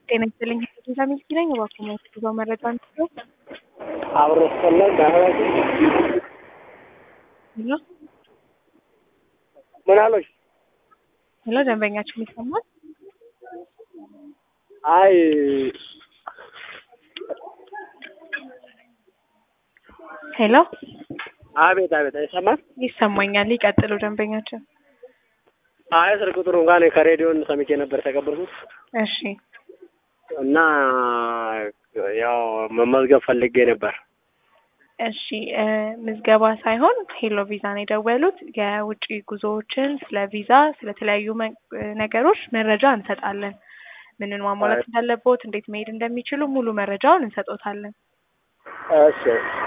ጤና ይስጥልኝ ጌታ ሚልኪ ነኝ። እባክዎ የሚያስፈልገው መረጃ ነው። አብሮ ስፈለግ ዳህራጅ ሄሎ ምን አሎች? ሄሎ፣ ደንበኛችን ይሰማል? አይ ሄሎ፣ አቤት አቤት፣ አይሰማም? ይሰማኛል። ይቀጥሉ ደንበኛችን። አይ ስልክ ቁጥሩ እንኳን ከሬዲዮን ሰምቼ ነበር የተቀበልኩት እሺ፣ እና ያው መመዝገብ ፈልጌ ነበር። እሺ እ ምዝገባ ሳይሆን ሄሎ ቪዛ ነው የደወሉት። የውጭ ጉዞዎችን ስለ ቪዛ፣ ስለተለያዩ መ- ነገሮች መረጃ እንሰጣለን። ምንን ማሟላት እንዳለቦት፣ እንዴት መሄድ እንደሚችሉ ሙሉ መረጃውን እንሰጦታለን። እሺ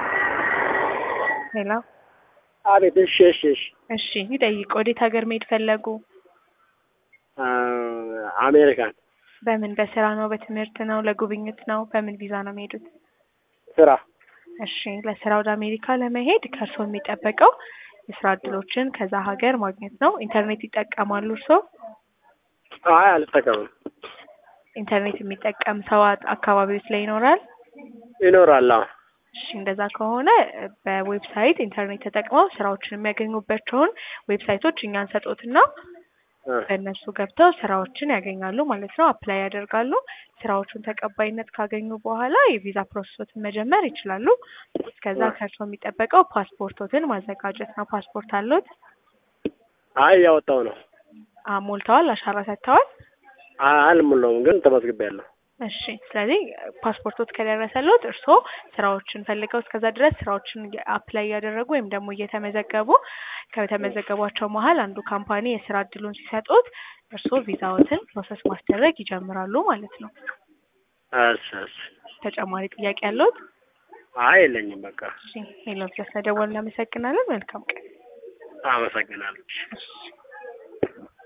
ሄሎ፣ አቤት። እሺ እሺ እሺ እሺ ይጠይቅ። ወዴት ሀገር መሄድ ፈለጉ? አ፣ አሜሪካን በምን በስራ ነው? በትምህርት ነው? ለጉብኝት ነው? በምን ቪዛ ነው የሚሄዱት? ስራ። እሺ ለስራ ወደ አሜሪካ ለመሄድ ከእርስዎ የሚጠበቀው የስራ እድሎችን ከዛ ሀገር ማግኘት ነው። ኢንተርኔት ይጠቀማሉ እርስዎ? አይ አልጠቀምም። ኢንተርኔት የሚጠቀም ሰው አ- አካባቢዎች ላይ ይኖራል? ይኖራል። አዎ እሺ እንደዛ ከሆነ በዌብሳይት ኢንተርኔት ተጠቅመው ስራዎችን የሚያገኙባቸውን ዌብሳይቶች እኛ እንሰጦትና እ፣ በእነሱ ገብተው ስራዎችን ያገኛሉ ማለት ነው። አፕላይ ያደርጋሉ። ስራዎቹን ተቀባይነት ካገኙ በኋላ የቪዛ ፕሮሰሶትን መጀመር ይችላሉ። እስከዛ ከእርስዎ የሚጠበቀው ፓስፖርቶትን ማዘጋጀት ነው። ፓስፖርት አሉት? አይ ያወጣው ነው። አ ሞልተዋል? አሻራ ሰጥተዋል? አይ አልሞላውም፣ ግን ተመዝግቤያለሁ። እሺ ስለዚህ ፓስፖርቶት ከደረሰሎት እርስዎ ስራዎችን ፈልገው እስከዛ ድረስ ስራዎችን አፕላይ እያደረጉ ወይም ደግሞ እየተመዘገቡ ከተመዘገቧቸው መሀል አንዱ ካምፓኒ የስራ እድሉን ሲሰጡት እርስዎ ቪዛዎትን ፕሮሰስ ማስደረግ ይጀምራሉ ማለት ነው። እሺ እሺ። ተጨማሪ ጥያቄ ያለዎት? አይ የለኝም። በቃ እሺ ሄሎ ስለደወሉ እናመሰግናለን። መልካም ቀን። አመሰግናለሁ። እሺ